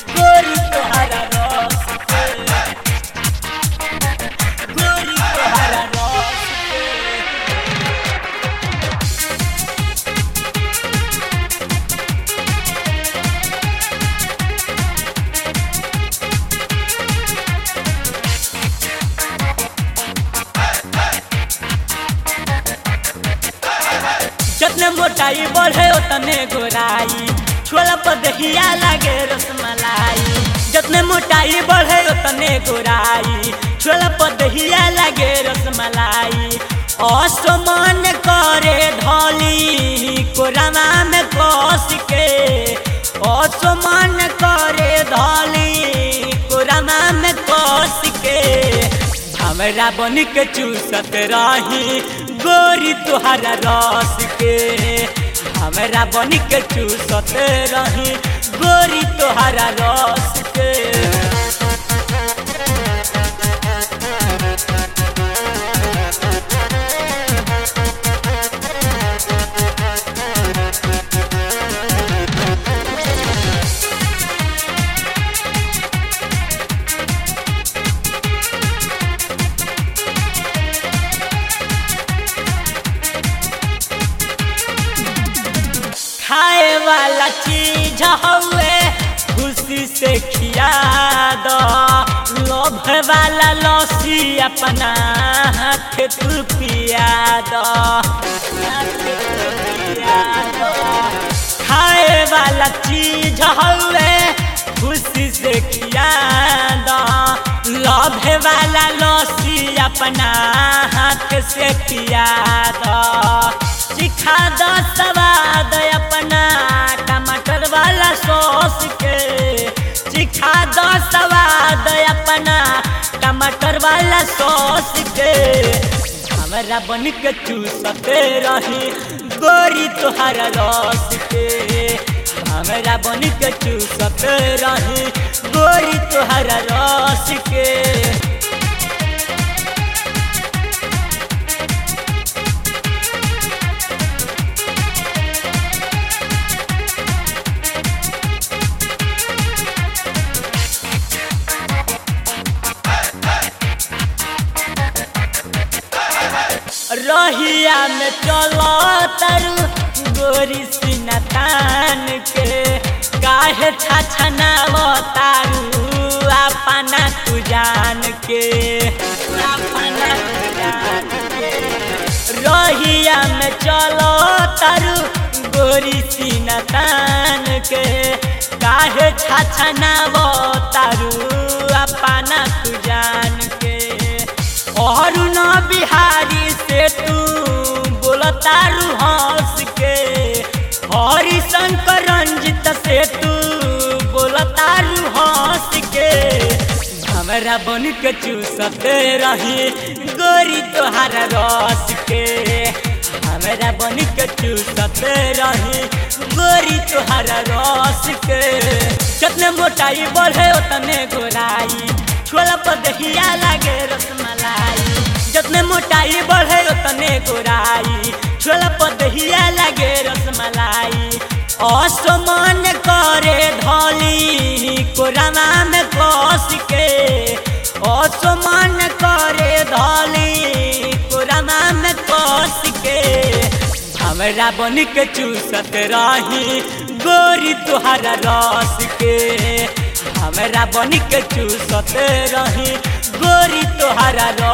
गोरी तोहरा रस के गोरी तोहरा रस के जतने मोटाई बढ़े उतने गोराई छोला पर दहिया लागे रसमलाई जतने मोटाई बढ़े उतने गोराई छोला पर दहिया लागे रसमलाई असमान करे धली कोरामा में कस के असमान करे धली कोरामा में कस के हमरा बन के चूसत रही गोरी तुहरा रस के हमरा बन के चूसत रही गोरी तुहरा रस के खाए वाला चीज हवे खुशी से खिया दो लोभ वाला लस्सी अपना हाथ तू पिया दो हाथ तू पिया दो। खाए वाला चीज हवे खुशी से खिया दो लोभ वाला लस्सी अपना हाथ से पिया दो सिखा दो स्वाद अपना टमाटर वाला सॉस के सिखा दो स्वाद अपना टमाटर वाला सॉस के हमरा बन के चूसते रही गोरी तोहरा रस के हमरा बन के चूसते रही गोरी तोहरा रस के रहिया में चलो तरु गोरी सीना तान के काहे छछनाव तारू अपना तू जान के अपना तू जान के रहिया में चलो तरु गोरी सीना तान के काहे छछनाव तारू अपना तू जान के और न बिहारी से तू बोलतारू हंस के हरि शंकर रंजित से तू बोलतारू हंस के हमरा बन के चूसते रही गोरी तोहारा रस के हमरा बन के चूसते रही गोरी तोहारा रस के जितने मोटाई बढ़े उतने गोराई छोला पर दहिया लागे रसमलाई जितने मोटाई बढ़े उतने गोराई छोला पर दहिया लागे रसमलाई असमान करे धली कोरामा में कस के असमान करे धली कोरामा में कस के हमरा बन के चूसत रही गोरी तुहरा रस के हमरा बन के चूसत रही गोरी तोहरा